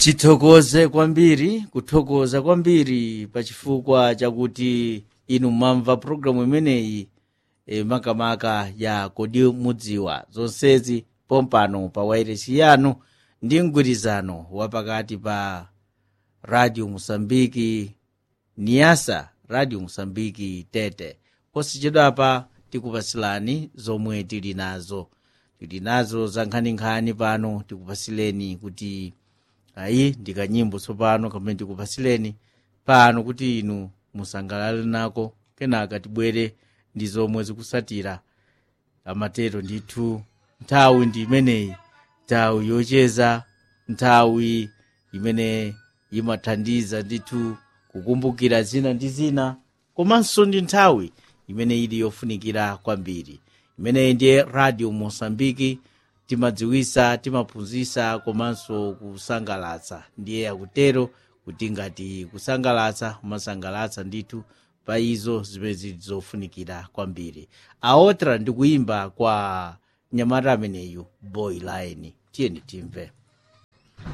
tithokoze kwambiri kuthokoza kwambiri pachifukwa chakuti inu mwamva programu imeneyi e, makamaka ya kodi mudziwa zonsezi pompano pa wairesi yanu ndi mgwirizano wapakati pa radio musambiki niasa radio musambiki tete posachedwapa tikupasilani zomwe tili nazo tili nazo za nkhaninkhani pano tikupasileni kuti ayi ndikanyimbo tsopano kamene tikupasileni pano kuti inu musangalale nako kenaka tibwere ndi zomwe zikusatira amatero ndithu nthawi ndi imeneyi nthawi yocheza nthawi imene imathandiza ndithu kukumbukira zina ndi zina komanso ndi nthawi imene ili yofunikira kwambiri imeneyi ndiye radio mosambiki timadziwisa timaphunzitsa komanso kusangalatsa ndiye akutero kuti ngati kusangalatsa umasangalatsa ndithu pa izo zimene zili zofunikira kwambiri aotra ndi kuimba kwa nyamata ameneyu boy line tiyeni timve